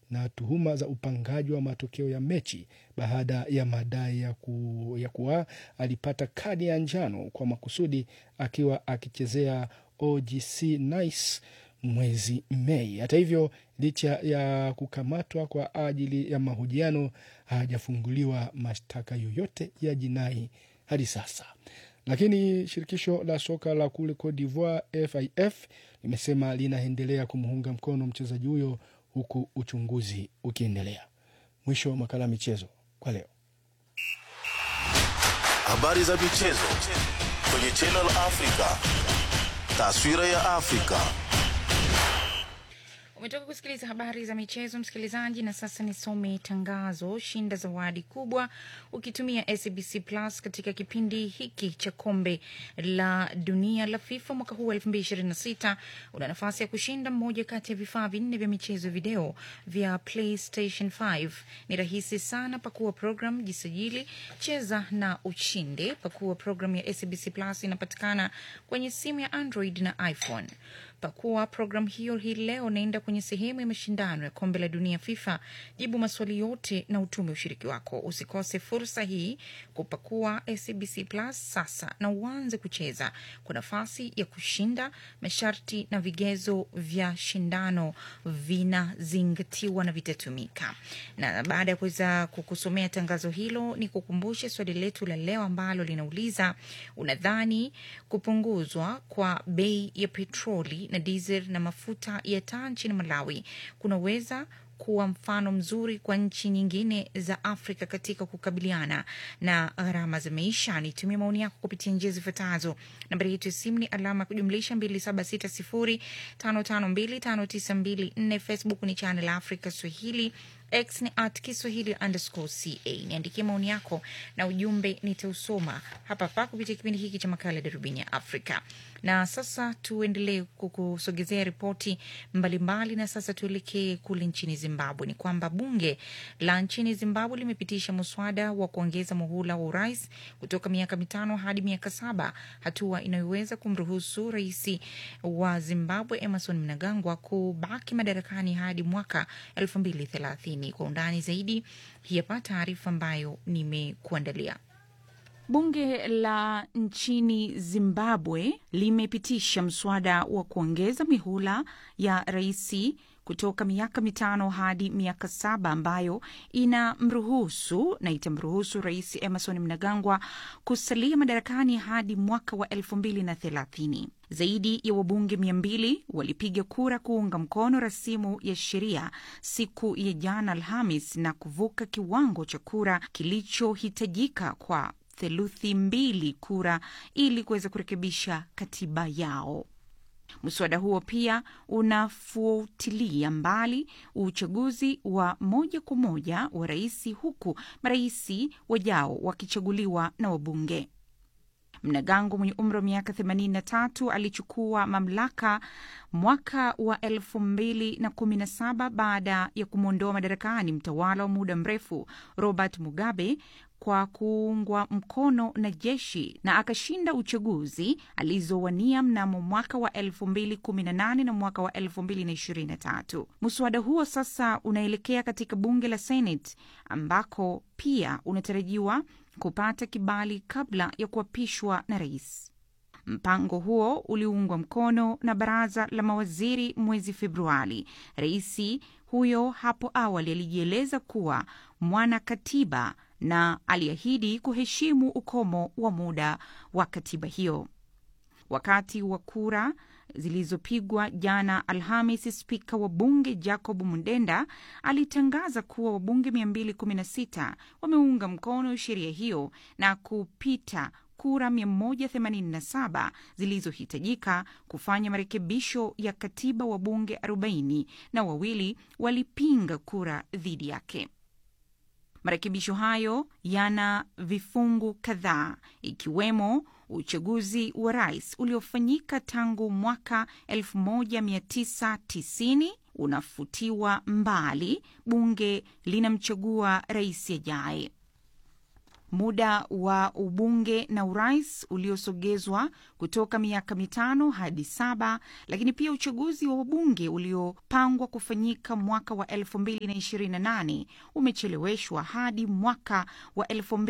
na tuhuma za upangaji wa matokeo ya mechi baada ya madai ya, ku, ya kuwa alipata kadi ya njano kwa makusudi akiwa akichezea OGC Nice mwezi Mei. Hata hivyo, licha ya kukamatwa kwa ajili ya mahojiano, hajafunguliwa mashtaka yoyote ya jinai hadi sasa. Lakini shirikisho la soka la kule Cote d'Ivoire FIF limesema linaendelea kumuunga mkono mchezaji huyo huku uchunguzi ukiendelea. Mwisho wa makala ya michezo kwa leo. Habari za michezo kwenye Channel Africa. Taswira ya Afrika. Umetoka kusikiliza habari za michezo msikilizaji, na sasa nisome tangazo. Shinda zawadi kubwa ukitumia SBC Plus katika kipindi hiki cha kombe la dunia la FIFA mwaka huu wa 2026. Una nafasi ya kushinda mmoja kati ya vifaa vinne vya michezo video vya PlayStation 5. Ni rahisi sana, pakua program, jisajili, cheza na ushinde. Pakua program ya SBC Plus, inapatikana kwenye simu ya Android na iPhone. Pakua program hiyo hii leo, naenda kwenye sehemu ya mashindano ya kombe la dunia FIFA, jibu maswali yote na utume ushiriki wako. Usikose fursa hii kupakua SBC Plus sasa na uanze kucheza kwa nafasi ya kushinda. Masharti na vigezo vya shindano vinazingatiwa na vitatumika. Na baada ya kuweza kukusomea tangazo hilo, ni kukumbushe swali letu la leo ambalo linauliza unadhani kupunguzwa kwa bei ya petroli na diesel na mafuta ya taa nchini Malawi kunaweza kuwa mfano mzuri kwa nchi nyingine za Afrika katika kukabiliana na gharama za maisha. Nitumie maoni yako kupitia njia zifuatazo. Nambari yetu ya simu ni alama ya kujumlisha 276055259254. Facebook ni Channel Africa Swahili X ni at Kiswahili underscore ca. Niandikie maoni yako na ujumbe, nitausoma hapa hapa kupitia kipindi hiki cha makala ya darubini ya Afrika. Na sasa tuendelee kukusogezea ripoti mbalimbali, na sasa tuelekee kule nchini Zimbabwe. Ni kwamba bunge la nchini Zimbabwe limepitisha muswada wa kuongeza muhula wa urais kutoka miaka mitano hadi miaka saba, hatua inayoweza kumruhusu rais wa Zimbabwe Emerson Mnangagwa kubaki madarakani hadi mwaka elfu mbili thelathini. Kwa undani zaidi, hii hapa taarifa ambayo nimekuandalia. Bunge la nchini Zimbabwe limepitisha mswada wa kuongeza mihula ya rais kutoka miaka mitano hadi miaka saba ambayo inamruhusu na itamruhusu rais Emerson Mnangagwa kusalia madarakani hadi mwaka wa elfu mbili na thelathini. Zaidi ya wabunge mia mbili walipiga kura kuunga mkono rasimu ya sheria siku ya jana Alhamis na kuvuka kiwango cha kura kilichohitajika kwa theluthi mbili kura ili kuweza kurekebisha katiba yao. Mswada huo pia unafuatilia mbali uchaguzi wa moja kwa moja wa rais, huku marais wajao wakichaguliwa na wabunge. Mnangagwa mwenye umri wa miaka 83 alichukua mamlaka mwaka wa 2017 baada ya kumwondoa madarakani mtawala wa muda mrefu Robert Mugabe kwa kuungwa mkono na jeshi na akashinda uchaguzi alizowania mnamo mwaka wa 2018 na mwaka wa 2023. Mswada huo sasa unaelekea katika bunge la Senate ambako pia unatarajiwa kupata kibali kabla ya kuapishwa na rais. Mpango huo uliungwa mkono na baraza la mawaziri mwezi Februari. Rais huyo hapo awali alijieleza kuwa mwana katiba na aliahidi kuheshimu ukomo wa muda wa katiba hiyo. Wakati wa kura zilizopigwa jana Alhamis, spika wa bunge Jacob Mundenda alitangaza kuwa wabunge 216 wameunga mkono sheria hiyo na kupita kura 187 zilizohitajika kufanya marekebisho ya katiba. Wabunge 40 na wawili walipinga kura dhidi yake. Marekebisho hayo yana vifungu kadhaa ikiwemo uchaguzi wa rais uliofanyika tangu mwaka 1990 unafutiwa mbali, bunge linamchagua rais ajaye. muda wa ubunge na urais uliosogezwa kutoka miaka mitano hadi saba, lakini pia uchaguzi wa wabunge uliopangwa kufanyika mwaka wa 2028 umecheleweshwa hadi mwaka wa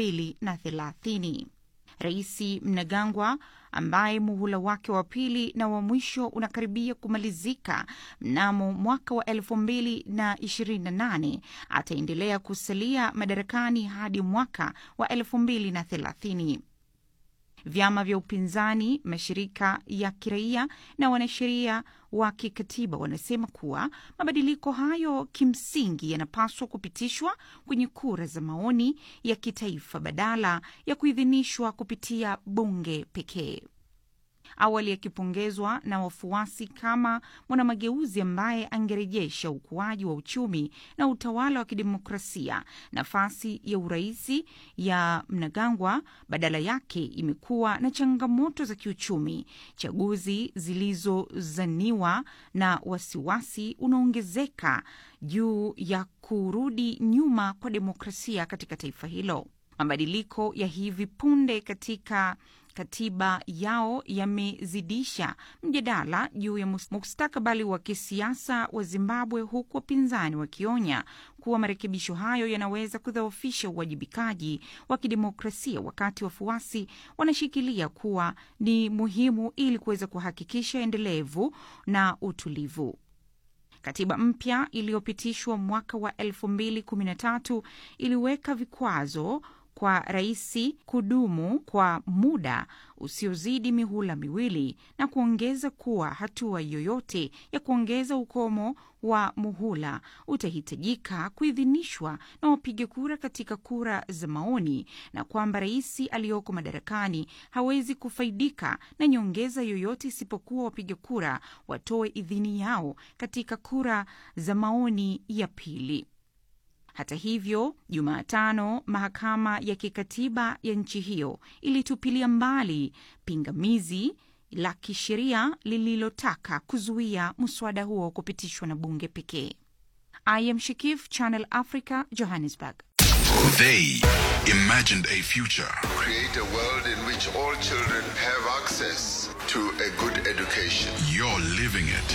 2030. Rais Mnangagwa ambaye muhula wake wa pili na wa mwisho unakaribia kumalizika mnamo mwaka wa elfu mbili na ishirini na nane ataendelea kusalia madarakani hadi mwaka wa elfu mbili na thelathini. Vyama vya upinzani, mashirika ya kiraia na wanasheria wa kikatiba wanasema kuwa mabadiliko hayo kimsingi yanapaswa kupitishwa kwenye kura za maoni ya kitaifa badala ya kuidhinishwa kupitia bunge pekee. Awali akipongezwa na wafuasi kama mwanamageuzi ambaye angerejesha ukuaji wa uchumi na utawala wa kidemokrasia, nafasi ya uraisi ya Mnangagwa badala yake imekuwa na changamoto za kiuchumi, chaguzi zilizozaniwa na wasiwasi unaongezeka juu ya kurudi nyuma kwa demokrasia katika taifa hilo. Mabadiliko ya hivi punde katika katiba yao yamezidisha mjadala juu ya mustakabali wa kisiasa wa Zimbabwe, huku wapinzani wakionya kuwa marekebisho hayo yanaweza kudhoofisha uwajibikaji wa kidemokrasia, wakati wafuasi wanashikilia kuwa ni muhimu ili kuweza kuhakikisha endelevu na utulivu. Katiba mpya iliyopitishwa mwaka wa 2013 iliweka vikwazo kwa rais kudumu kwa muda usiozidi mihula miwili na kuongeza kuwa hatua yoyote ya kuongeza ukomo wa muhula utahitajika kuidhinishwa na wapiga kura katika kura za maoni, na kwamba rais aliyoko madarakani hawezi kufaidika na nyongeza yoyote isipokuwa wapiga kura watoe idhini yao katika kura za maoni ya pili. Hata hivyo, Jumatano mahakama ya kikatiba ya nchi hiyo ilitupilia mbali pingamizi la kisheria lililotaka kuzuia mswada huo kupitishwa na bunge pekee. I am Shikif, Channel Africa, Johannesburg. They imagined a future create a world in which all children have access to a good education. You're living it.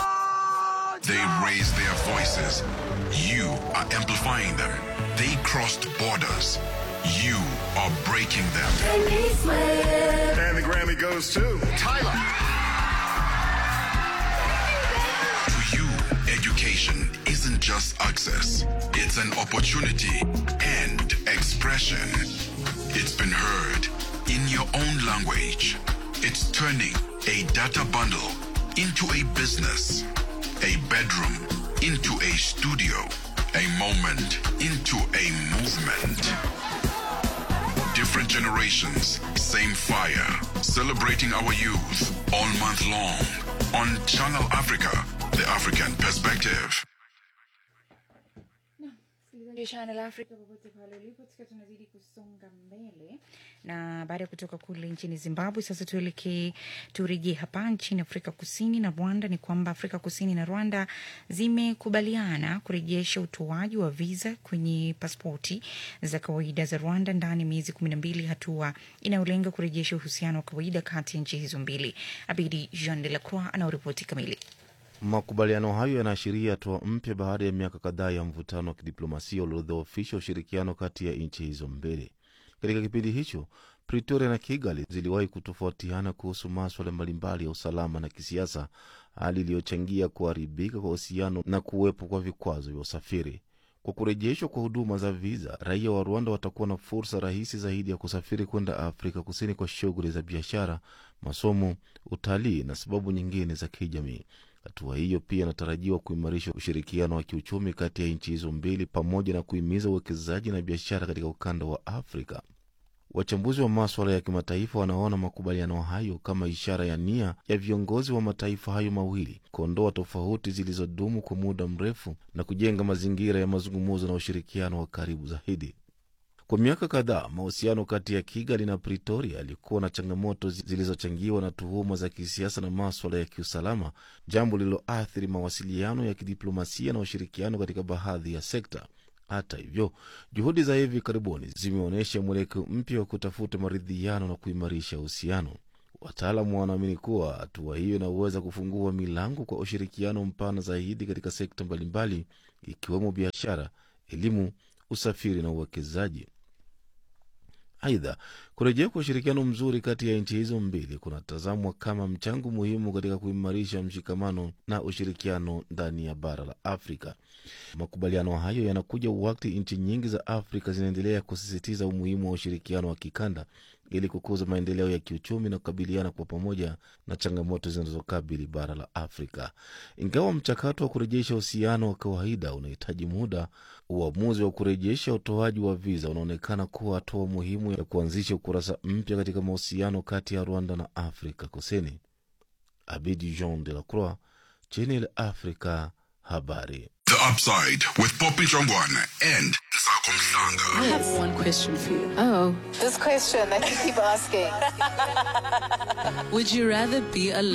They raised their voices. You are amplifying them. They crossed borders. You are breaking them. And the Grammy goes to Tyler. To you, education isn't just access, it's an opportunity and expression. It's been heard in your own language. It's turning a data bundle into a business, a bedroom into a studio, a moment into a movement. Different generations, same fire. Celebrating our youth all month long on Channel Africa, the African perspective. Channel Africa popote pale ulipo, tukiwa tunazidi kusonga mbele na baada ya kutoka kule nchini Zimbabwe, sasa tuelekee turejee hapa nchini Afrika Kusini na Rwanda. Ni kwamba Afrika Kusini na Rwanda zimekubaliana kurejesha utoaji wa viza kwenye paspoti za kawaida za Rwanda ndani ya miezi kumi na mbili, hatua inayolenga kurejesha uhusiano wa kawaida kati ya nchi hizo mbili. Abidi Jean de la Croix anaoripoti kamili. Makubaliano hayo yanaashiria hatua mpya baada ya miaka kadhaa ya mvutano wa kidiplomasia uliodhoofisha ushirikiano kati ya nchi hizo mbili. Katika kipindi hicho, Pretoria na Kigali ziliwahi kutofautiana kuhusu maswala mbalimbali ya usalama na kisiasa, hali iliyochangia kuharibika kwa uhusiano na kuwepo kwa vikwazo vya usafiri. Kwa kurejeshwa kwa huduma za viza, raia wa Rwanda watakuwa na fursa rahisi zaidi ya kusafiri kwenda Afrika Kusini kwa shughuli za biashara, masomo, utalii na sababu nyingine za kijamii. Hatua hiyo pia inatarajiwa kuimarisha ushirikiano wa kiuchumi kati ya nchi hizo mbili pamoja na kuhimiza uwekezaji na biashara katika ukanda wa Afrika. Wachambuzi wa maswala ya kimataifa wanaona makubaliano hayo kama ishara ya nia ya viongozi wa mataifa hayo mawili kuondoa tofauti zilizodumu kwa muda mrefu na kujenga mazingira ya mazungumzo na ushirikiano wa karibu zaidi. Kwa miaka kadhaa mahusiano kati ya Kigali na Pretoria yalikuwa na changamoto zilizochangiwa na tuhuma za kisiasa na maswala ya kiusalama, jambo lililoathiri mawasiliano ya kidiplomasia na ushirikiano katika baadhi ya sekta. Hata hivyo, juhudi za hivi karibuni zimeonyesha mwelekeo mpya wa kutafuta maridhiano na kuimarisha uhusiano. Wataalamu wanaamini kuwa hatua hiyo inaweza kufungua milango kwa ushirikiano mpana zaidi katika sekta mbalimbali ikiwemo biashara, elimu, usafiri na uwekezaji. Aidha, kurejea kwa ushirikiano mzuri kati ya nchi hizo mbili kunatazamwa kama mchango muhimu katika kuimarisha mshikamano na ushirikiano ndani ya bara la Afrika. Makubaliano hayo yanakuja wakati nchi nyingi za Afrika zinaendelea kusisitiza umuhimu wa ushirikiano wa kikanda ili kukuza maendeleo ya kiuchumi na kukabiliana kwa pamoja na changamoto zinazokabili bara la Afrika. Ingawa mchakato wa kurejesha uhusiano wa kawaida unahitaji muda, uamuzi wa kurejesha utoaji wa viza unaonekana kuwa hatua muhimu ya kuanzisha ukurasa mpya katika mahusiano kati ya Rwanda na Afrika Kusini. Abidi Jean de la Croix, Channel Africa, habari. The Upside with Poppy Jongwana and Sako Msanga. I have one question for you. Oh. This question that you keep asking. Would you rather be a